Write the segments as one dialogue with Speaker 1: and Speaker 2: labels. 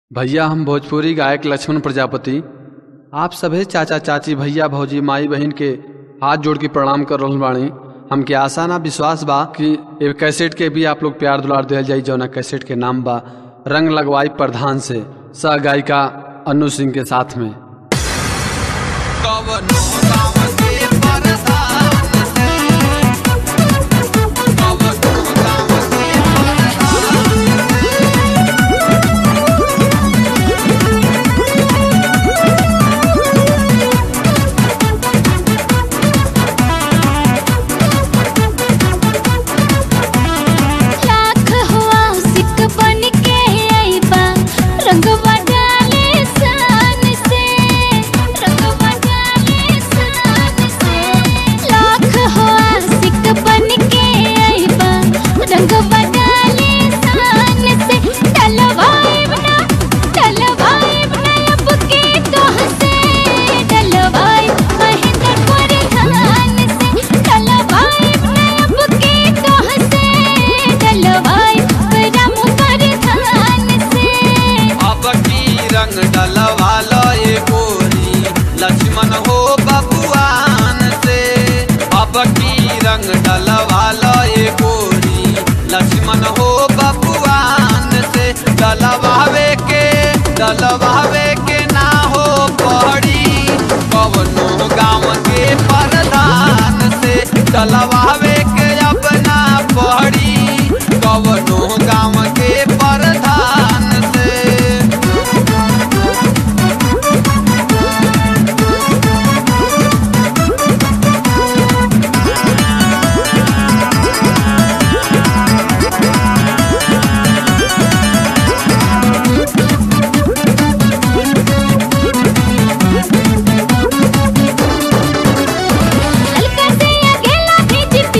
Speaker 1: भैया हम भोजपुरी गायक लक्ष्मण प्रजापति आप सभे चाचा चाची भैया भौजी माई बहन के हाथ जोड़ के प्रणाम कर रहल बानी हमके आशा ना विश्वास बा कि ए कैसेट के भी आप लोग प्यार दुलार दिल जाई जौना कैसेट के नाम बा रंग लगवाई प्रधान से सह गायिका अनु सिंह के साथ में
Speaker 2: कवनो गाँव के परधान से कवनो गाँव के परधान
Speaker 3: लाख हुआ सिक बन के आईबा रंगवा डाले सान से रंगवा डाले सान से लाख हुआ सिक बन के आईबा रंगवा डाले सान से डलवाइब ना डलवाइब ना अब के तोह से डलवाइब महेंद्र प्रधान से डलवाइब ना अब के तोह से डलवाइब राम प्रधान से
Speaker 2: अब की रंग डलवालो ये गोरी लक्ष्मण हो बबुआन से अब की रंग डलवालो ये गोरी लक्ष्मण हो बबुआन से डलवावे के डलवावे के ना हो पड़ी कवनो गाँव के प्रधान से डलवावे के अपना पड़ी कवनो गाँव के प्रधान से
Speaker 3: हल्का से अकेला भीज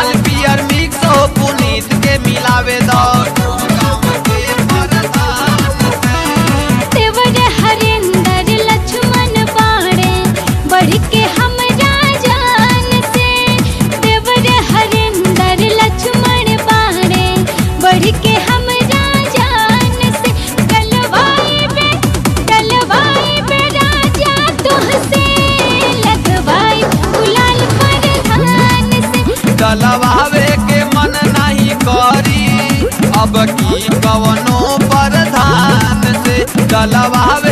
Speaker 2: लाल पियर मिक्स हो पुनीत के मिलावे दो
Speaker 3: देवर हरिंदर लक्ष्मण बाणे बढ़ के हमरा जान से देवर हरिंदर लक्ष्मण बाणे बढ़ के हमरा जान से गलवाई बे गलवाई बे राजा तुहसे लगवाई गुलाल पर धान से
Speaker 2: डलवावे के मन नहीं करी अब की कवनो प्रधान से डलवावे